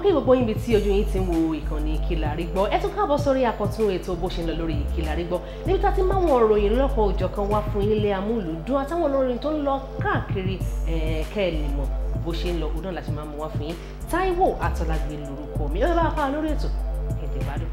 kí gbogbo yín bí tí ojú yín ti ń wo ìkànnì Ìkìlàrí Gbọ́ ẹ tún káàbọ̀ sórí àkọ́tún ètò bó ṣe ń lọ lórí Ìkìlàrí Gbọ́ níbi tá a ti máa wọn òròyìn lọ́kọ̀ òjọ̀kan wá fún ilé amúlùdún àtàwọn olórin tó ń lọ káàkiri kẹ́ ẹ lè mọ̀ bó ṣe ń lọ òun náà láti máa mú wá fún yín Táíwò Àtọ́lágbé lórúkọ mi ẹ bá bá a lórí ètò kẹ̀kẹ́ gbádùn.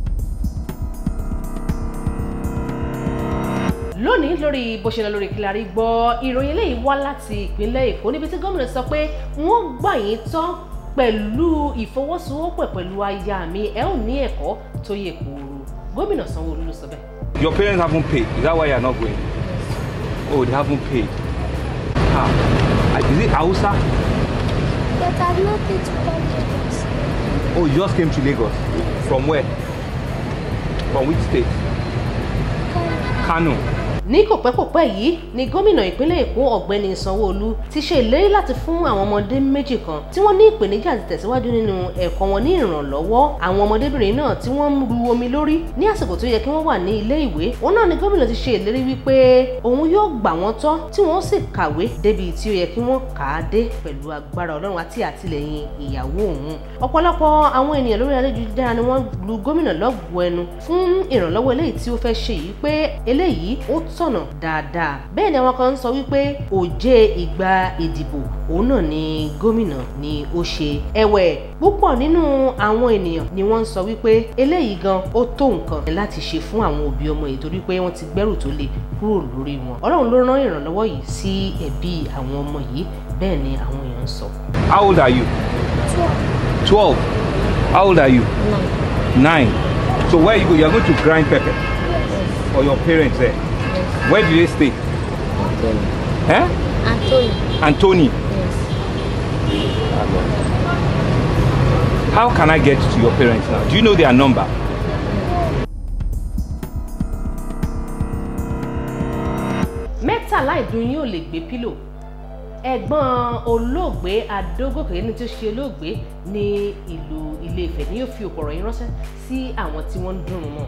lónìí lórí bó ṣe lọ lórí Ìkìlàrí Gbọ́ ìròyìn eléyìí wá láti ìpínlẹ̀ Èkó níbi tí gómìnà sọ pé wọ́n gbà yín tán pẹ̀lú ìfọwọ́sowọ́pọ̀ pẹ̀lú aya mi ẹ ò ní ẹ̀kọ́ tó yẹ kóró gómìnà Sanwó-Olú ló sọ bẹ́ẹ̀. Your parents haven't paid. Is that why you are not going? Oh, they haven't paid. Ah, is it Hausa? But I've not been to Lagos. Oh, you just came to Lagos. From where? From which state? Kano. ní kò pẹ́ kò pẹ́ yìí ni gómìnà ìpínlẹ̀ èkó ọ̀gbẹ́ni sanwó-olú ti ṣe ìlérí láti fún àwọn ọmọdé méjì kan tí wọ́n ní ìpèníjà àti tẹ̀síwájú nínú ẹ̀kọ́ wọn ní ìrànlọ́wọ́ àwọn ọmọdébìnrin náà tí wọ́n ń ru omi lórí ní àsìkò tó yẹ kí wọ́n wà ní ilé ìwé òun náà ni gómìnà ti ṣe ìlérí wípé òun yóò gbà wọ́n tọ́ tí wọ́n sì kàwé débi tí ó yẹ kí wọ́n kà á dé pẹ̀lú agbára ọlọ́run àti àtìlẹyìn ìyàwó òun ọ̀pọ̀lọpọ̀ àwọn ènìyàn lórí ayélujára ni wọ́n lu gómìnà lọ́gùn ẹnu fún ìrànlọ́wọ́ eléyìí tí ó fẹ́ ṣe yìí pé eléyìí ó tọ̀nà dáadáa bẹ́ẹ̀ ni àwọn kan ń sọ wípé òjé ìgbà ìdìbò òun náà ni gómìnà ni ó ṣe ẹ̀wẹ̀ púpọ̀ nínú àwọn ènìyàn ni wọ́n ń sọ wípé eléyìí gan ó tó nǹkan láti ṣe fún àwọn òbí ọmọ yìí torí pé wọ́n ti gbẹ́rù tó le kúrò lórí wọn ọlọ́run ló rán ìrànlọ́wọ́ yìí sí ẹbí àwọn ọmọ yìí bẹ́ẹ̀ ni àwọn èèyàn ń sọ. How old are you? Twelve. How old are you? Nine. So where you go? You are going to grind pepper for your parents there. Where do they stay? Anthony. Eh? Anthony. Anthony. Yes. How can I get to your parents now? Do you know their number? mẹ́tàlá ìdun yín ò lè gbé pílò ẹ̀gbọ́n olóògbé adógòkè ní tí ó ṣe olóògbé ní ìlú Ilé-Ifẹ̀ ni yóò fi òpò ọ̀rọ̀ yín ránṣẹ́ sí àwọn tí wọ́n ń dùn mọ́.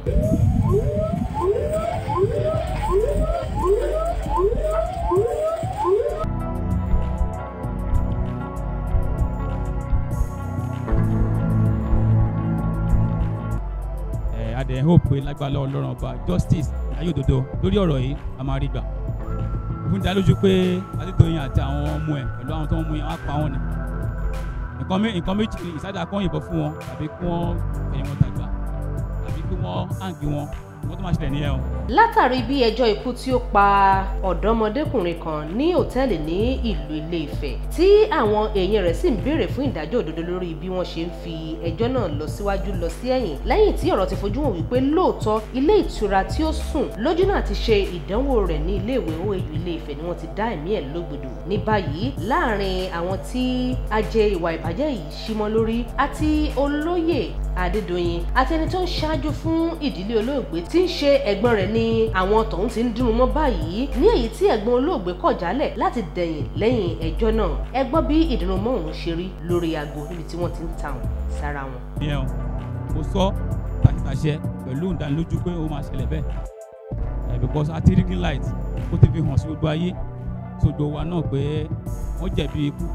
ẹ adẹ hope pé lágbàlá Ọlọ́run ọba justice ayé òdodo lórí ọ̀rọ̀ yìí a máa rí gbà fún dá lójú pé Adédoyin àti àwọn ọmọ ẹ̀ pẹ̀lú àwọn tó ń mú yẹn wọ́n á pa wọ́n ni nǹkan mé nǹkan méjì ni ìsájà kan yìnbọn fún wọn tàbí kí wọ́n ẹ̀yìn wọn dàgbà tàbí kí wọ́n hàǹgì wọn wọ́n tó máa ṣẹlẹ̀ nìyẹn o. látàrí bí ẹjọ́ ikú tí ó pa ọ̀dọ́mọdékùnrin kan ní òtẹ́ẹ̀lì ní ìlú Ilé-Ifẹ̀ tí àwọn èèyàn rẹ̀ sì ń béèrè fún ìdájọ́ òdodo lórí bí wọ́n ṣe ń fi ẹjọ́ náà lọ síwájú lọ sí ẹ̀yìn lẹ́yìn tí ọ̀rọ̀ ti fojú hàn wípé lóòótọ́ ilé ìtura tí ó sùn lójú náà ti ṣe ìdánwò rẹ̀ ní iléèwé OAU Ilé-Ifẹ̀ ni wọ́n ti dá ẹ̀mí ẹ̀ lógbòdò ní báyìí láàrin àwọn tí ajé ìwà ìbàjẹ́ yìí símọ́ lórí àti olóyè Adédoyin àti ẹni tó ń ṣáájú fún ìdílé olóògbé tí ń ṣe ẹ̀gbọ́n rẹ̀ ní àwọn tọ̀hún ti ń dùn mọ́ báyìí ní èyí tí ẹ̀gbọ́n olóògbé kọ̀ jálẹ̀ láti dẹ̀yìn lẹ́yìn ẹjọ́ náà ẹ gbọ́ bí ìdùnnú mọ́ òun ṣe rí lórí aago níbi tí wọ́n ti ń ta òun sára wọn. ìyẹn o mo sọ tàṣítàṣẹ pẹ̀lú ìdánilójú pé ó máa ṣẹlẹ̀ bẹ́ẹ̀ ẹ̀ because a ti rí green light ó ti fi hàn sí gbogbo ayé sójú wa náà pé wọ́n jẹ̀bi ikú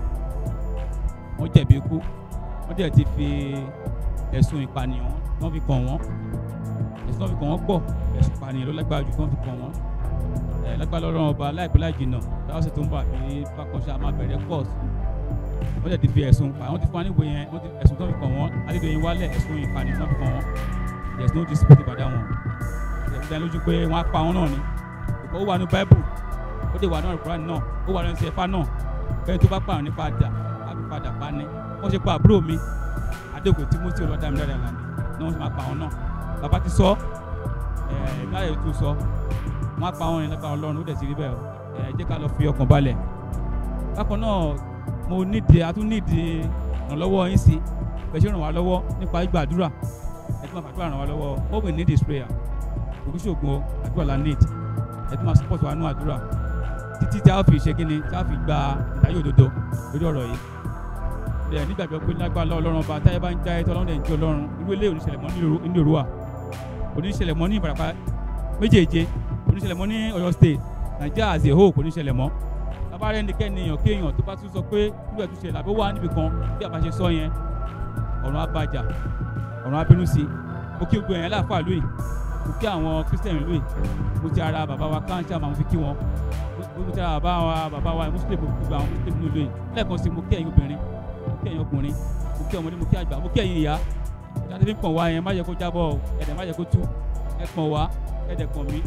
wọ́n jẹ̀bi ikú wọ́n dẹ̀ ti fi ẹ̀sùn ìpànìyàn wọ́n fi kàn wọ́n ẹ̀sùn wọ́n fi kàn wọ́n pọ̀ ẹ̀sùn ìpànìyàn ló lágbára jù tí wọ́n fi kàn wọ́n ẹ̀ lágbára lọ́rọ̀ ọba láìpẹ́ láì jìnnà táwọn sì tó ń bọ̀ àbí bákanṣe àmọ́ abẹ́rẹ́ course wọ́n dẹ̀ ti fi ẹ̀sùn pa wọ́n ti fún wa níwèé yẹn wọ́n ti ẹ̀sùn tó fi kàn wọ́n Adédoyin wálẹ̀ ẹ̀sùn ìpànìyàn tó fi kàn wọ́n there is no dispute about that one ẹ̀ fi dá lójú pé wọ́n á pa wọn náà ni ó wà ní Bible ó dé wà ní Al-Qur'an náà ó wà ní ẹsẹ̀ Ẹ̀fà náà bẹ́ẹ̀ tó bá pààrọ̀ nípa dà àbí padà pa ni wọ́n ṣe pa àbúrò mi Adéòkè Timothy Olúwadámiláre Àlàní ni wọ́n ṣe máa pa wọn náà bàbá ti sọ ẹ̀ láyé tó sọ wọ́n á pa wọn ní lágbára Ọlọ́run ó dẹ̀ ti rí bẹ́ẹ̀ o ẹ̀ jẹ́ ká lọ fi ọkàn balẹ̀ bákan náà mo nídìí a tún nídìí ìrànlọ́wọ́ yín sí bẹ́ẹ̀ ṣe ràn wá lọ́wọ́ nípa gbàdúrà ẹ tún máa fàdúrà ràn wá lọ́wọ́ all we need is prayer òkú ṣògùn àdúrà la need ẹ tún máa support wa nú àdúrà títí tí a fi ṣe kíni tí a fi gba ìdájọ́ òdodo lórí ọ̀rọ̀ yìí ẹ nígbàgbọ́ pé lágbára ọlọ́run ọba táyé bá ń já ẹtọ́ ọlọ́run ẹ̀ ń jẹ́ ọlọ́run irú ilé oníṣẹ̀lẹ̀ mọ́ ní Èrúwà oníṣẹ̀lẹ̀ mọ́ ní Ìbàràpá méjèèje oníṣẹ̀lẹ̀ mọ́ ní Ọ̀yọ́ state Nàìjíríà as a whole kò níṣẹ̀lẹ̀ mọ́ bàbá rẹ̀ nìkẹ́ni èèyàn kéèyàn tó bá tún sọ pé irú ẹ̀ tún ṣẹlẹ̀ àbí wà níbi kan bí àbá ṣe sọ yẹn ọ̀run abájà ọ̀run abínú sí mo kí gbogbo ẹ̀yàn láàfáà lóyè mo kí àwọn christian lóyè mo ti ara bàbá wa káńtà máa fi kí wọn mo mo ti ara bàbá wa bàbá wa muslim gbogbo àwọn muslim ní lóyè lẹ́ẹ̀kan sí mo kí ẹ̀yin obìnrin mo kí ẹ̀yin ọkùnrin mo kí ọmọdé mo kí àgbà mo kí ẹ̀yin ìyá jáde fi ń pọ̀n wá yẹn má yẹ kó jábọ̀ o ẹ̀dẹ̀ má yẹ kó tú ẹ̀ pọ̀n wá ẹ̀dẹ̀ pọ̀n mí.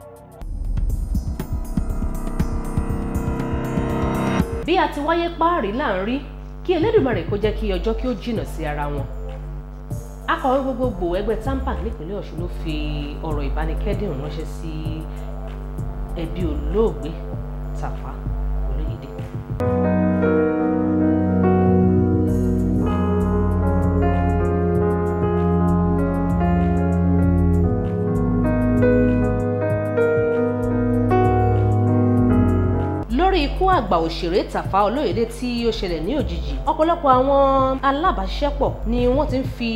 bí a ti wáyé páàrí là ń rí kí Elédùmarè kó jẹ́ kí ọjọ́ kí ó jìnnà sí ara wọn akọ̀wé gbogbogbò ẹgbẹ́ tampan nípínlẹ̀ Ọ̀ṣun ló fi ọ̀rọ̀ ìbánikẹ́dùn ránṣẹ́ sí ẹbí olóògbé Tàfá Olóyèdè. lórí ikú àgbà òṣèré Tàfá Olóyèdè tí ó ṣẹlẹ̀ ní òjijì ọ̀pọ̀lọpọ̀ àwọn alábàáṣiṣẹ́pọ̀ ni wọ́n ti ń fi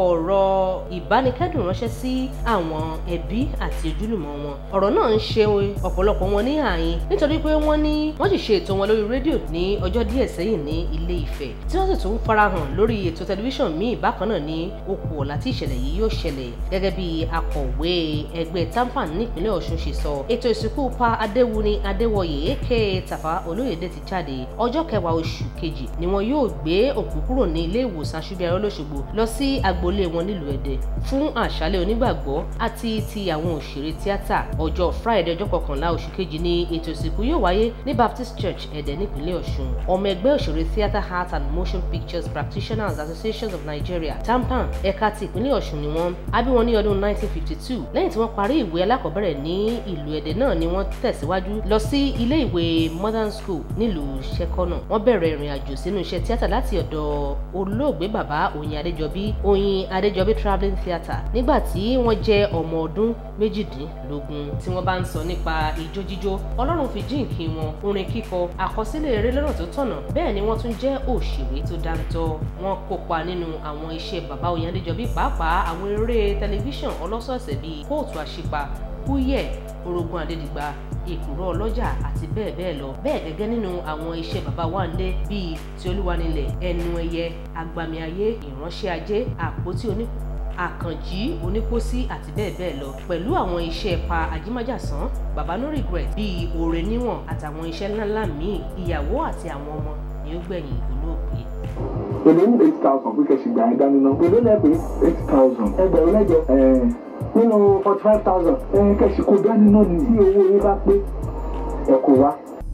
ọ̀rọ̀ ìbánikẹ́dùn ránṣẹ́ sí àwọn ẹbí àti ojúlùmọ̀ wọn ọ̀rọ̀ náà ń ṣe ọ̀pọ̀lọpọ̀ wọn ní àyín nítorí pé wọ́n ní wọ́n sì ṣe ètò wọn lórí rédíò ní ọjọ́ díẹ̀ sẹ́yìn ní Ilé Ifẹ̀ tí wọ́n sì tún farahàn lórí ètò tẹlifíṣàn míì bákan náà ní okù ọ̀la tí ìṣẹ̀lẹ̀ yìí yóò ṣẹlẹ̀ gẹ́gẹ́ bí akọ̀wé ẹgbẹ́ tampan nípínlẹ̀ Ọ̀ṣun ṣe sọ ètò ìsìnkú pa Adéwuni Adéwọyè aka Tàfá Olóyèdè ti jáde ọjọ́ kẹwàá oṣù kejì ni wọn yóò gbé òkú kúrò ní ilé ìwòsàn Aṣúbíàrẹ Olóṣogbo lọ sí agboolé wọn nílùú Ẹdẹ fún àṣálẹ́ onígbàgbọ́ àti ti àwọn òṣèré tíátà ọjọ́ Friday ọjọ́ kọkànlá oṣù kejì ni ètò ìsìnkú yóò wáyé ní Baptist Church Ẹdẹ nípínlẹ̀ Ọ̀ṣun ọmọ ẹgbẹ́ òṣèré Theatre Art and Motion Pictures Practitioners Association of Nigeria TAMPAN ẹ̀ka ti ìpínlẹ̀ Ọ̀ṣun ni wọ́n a bí wọn ní ọdún 1952 lẹ́yìn tí wọ́n parí ìwé alákọ̀ọ́bẹ̀rẹ̀ ní ìlú Ẹdẹ náà ni wọ́n tẹ̀síwájú lọ sí ilé ìwé modern school nílùú Ṣẹ́kọ́nà wọ́n bẹ̀rẹ̀ ìrìn àjò sínú iṣẹ́ tíátà láti ọ̀dọ̀ olóògbé bàbá Oyin Adéjọbí Oyin Adéjọbí travelling theatre nígbà tí wọ́n jẹ́ ọmọ ọdún méjìdínlógún tí wọ́n bá ń sọ nípa ijó jíjó Ọlọ́run fi jíǹkí wọn orin kíkọ àkọsílẹ̀ eré lọ́nà tó tọ̀nà bẹ́ẹ̀ ni wọ́n tún jẹ́ òṣèré tó dáńtọ́ wọ́n kópa nínú àwọn iṣẹ́ bàbá Oyin Adéjọbí pàápàá àwọn eré tẹlifíṣàn ọlọ́sọ̀ọ̀sẹ̀ bíi kóòtù àṣìpa kúyẹ̀ orogún adédìgbà èkùrọ́ ọlọ́jà àti bẹ́ẹ̀ bẹ́ẹ̀ lọ bẹ́ẹ̀ gẹ́gẹ́ nínú àwọn iṣẹ́ bàbá Wándé bíi ti olúwanilẹ̀ ẹnu ẹyẹ agbami ayé ìránṣẹ́ ajé àpótí oní àkànjí onípòsí àti bẹ́ẹ̀ bẹ́ẹ̀ lọ pẹ̀lú àwọn iṣẹ́ pa ajímájàsán bàbá no regret bíi òrè níwọ̀n àtàwọn iṣẹ́ ńláńlá míì ìyàwó àti àwọn ọmọ ni ó gbẹ̀yìn olóògbé. èlé ní eight thousand pé kẹ̀sì gbà ẹ́ dání náà. èlé lẹ́pẹ́ eight thousand. ẹgbẹ̀rún mẹ́jọ nínú forty five thousand. kẹ̀sì kó dání náà ní tí owó yín bá pé ẹ kó wá.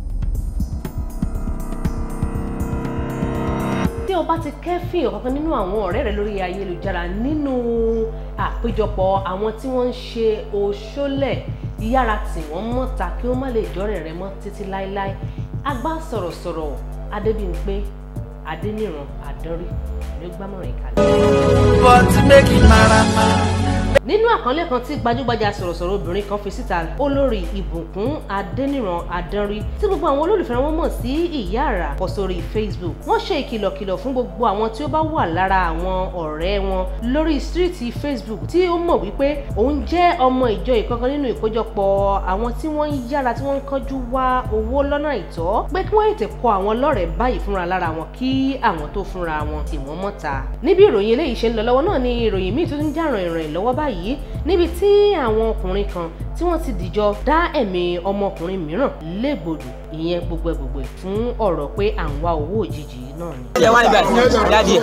tí o bá ti kẹ́fìn ọ̀kankan nínú àwọn ọ̀rẹ́ rẹ lórí ayélujára nínú àpéjọpọ̀ àwọn tí wọ́n ń ṣe òṣòlẹ̀ yára tì wọ́n mọ́ta kí wọ́n má lè jọ́rẹ̀ rẹ mọ́ títí láéláé agbá sọ̀rọ̀sọ̀rọ̀ Adébímpé Adéníran Àdánrí ló gbámọ̀ràn ìkàlẹ̀. but make it marama. nínú àkọlé kan tí gbajúgbajà sọ̀rọ̀sọ̀rọ̀ obìnrin kan fi síta olórí ìbùkún adẹ́nìràn adánrí tí gbogbo àwọn olólùfẹ́ wọn mọ̀ sí ìyá àrà kọ sórí facebook wọ́n ṣe ìkìlọ̀kìlọ̀ fún gbogbo àwọn tí ó bá wà lára àwọn ọ̀rẹ́ wọn lórí stíríìtì facebook tí ó mọ̀ wípé òun jẹ́ ọmọ ìjọ ìkankan nínú ìkójọpọ̀ àwọn tí wọ́n ń yára tí wọ́n ń kánjú wá owó lọ́nà àìtọ́ pé kí wọ́n ètè kọ àwọn lọ́rẹ̀ẹ́ báyìí fúnra lára wọn kí àwọn tó fúnra wọn tì wọ́n mọ́ta níbi ìròyìn eléyìí ṣe ń lọ lọ́wọ́ náà ni ìròyìn míì tó ń jà ràn ìrìn lọ́wọ́ báyìí níbi tí àwọn ọkùnrin kan tí wọ́n ti dìjọ dá ẹ̀mí ọmọkùnrin mìíràn légbodò ìyẹn gbogbo gbogbo fún ọ̀rọ̀ pé à ń wá owó òjijì náà ni. ṣé wàá nígbà tí dáàdi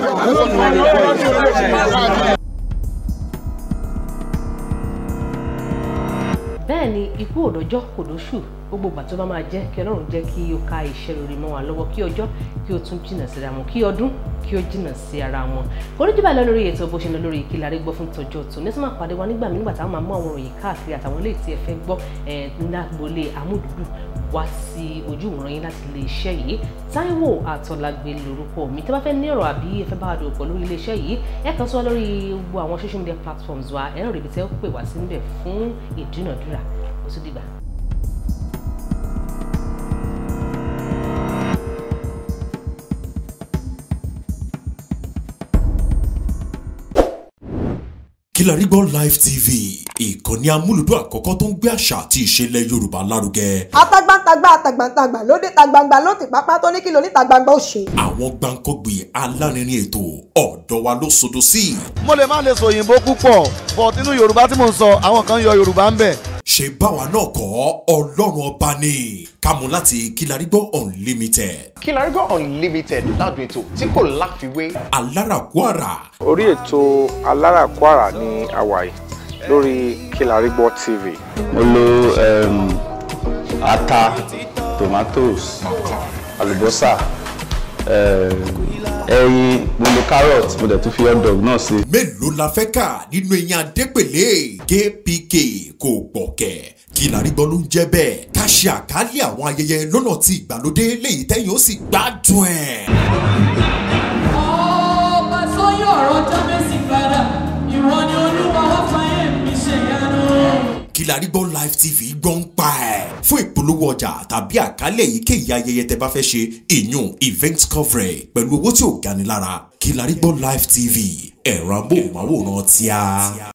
bẹ́ẹ̀ ni ikú òdòjọ́ kò dóṣù gbogbo ìgbà tó bá máa jẹ́ kí ọlọ́run jẹ́ kí ó ká iṣẹ́ rere mọ́ wa lọ́wọ́ kí ọjọ́ kí ó tún jìnnà síra wọn kí ọdún kí ó jìnnà sí ara wọn oríjìbà lọ lórí ètò bó ṣe lọ lórí ìkìlà rẹ gbọ́ fún tọjọ́ tó ní sọ́mà pàdé wa nígbà nígbà táwọn máa mú àwọn òròyìn káàkiri àtàwọn ilé tí ẹ fẹ́ gbọ́ ẹ̀ nígbàgbọ́lé amúdùdù wá sí ojú ìwòran yín láti ilé iṣẹ́ yìí Táíwò Àtọ́lágbé lórúkọ mi tẹ́ bá fẹ́ ní ọ̀rọ̀ àbí ẹ fẹ́ bá wa dòwò pọ̀ lórí ilé iṣẹ́ yìí ẹ kàn sí wa lórí gbogbo àwọn social media platforms wa ẹ rìn ríbi tẹ́ ó pè wá sí níbẹ̀ fún ìdúnàdúrà ó tún dìgbà. Kilarigbo Live TV ìkànnì amúlùdún àkọ́kọ́ tó ń gbé àṣà àti ìṣẹ̀lẹ̀ yorùbá lárugẹ. atagbantagba atagbantagba lóde tagbangba ló ti pápá tó ní kí lóní tagbangba ó ṣe. àwọn gbàǹkọ́gbì alárinrin ètò ọ̀dọ́ wa ló sodo sí. mo lè má lè sọ òyìnbó púpọ̀ but nínú yorùbá tí mò ń sọ àwọn kan yọ yorùbá ń bẹ̀. ṣe báwa náà kọ́ ọlọ́run ọba ni kámú láti kílarígbọ́ unlimited. kílarígbọ́ unlimited ládùn ètò tí kò láfiwé. alárakúàrà. orí ètò alárakúàrà ní àwàyè lórí kílarígbọ́ tv. mo lo um, ata tomatoes àlùbọ́sà ẹyin mo lo carrot mo dẹ̀ tún fi hot dog náà sí. mélòó la fẹ́ kà nínú eyín adépèlé kpk kò gbọ̀kẹ́ kílarígbọ́ ló ń jẹ́ bẹ́ẹ̀ ká ṣe àkálẹ̀ àwọn ayẹyẹ lọ́nà tí ìgbàlódé léyìí tẹ́yìn ó sì gbádùn ẹ̀. ọba sọyún ọ̀rọ̀ jábẹ́sì padà ìwọ ni olúwa wá fàyè mi ṣe yanu. kílarígbọ́ live tv gbọ́ ń pa ẹ̀ fún ìpolówó ọjà tàbí àkálẹ̀ èyíkéyìí ayẹyẹ tẹ bá fẹ́ ṣe ìyún event coverage pẹ̀lú owó tí ò gani lára kílarígbọ́ live tv ẹ̀rọ amóhùnmáwòrán tíá.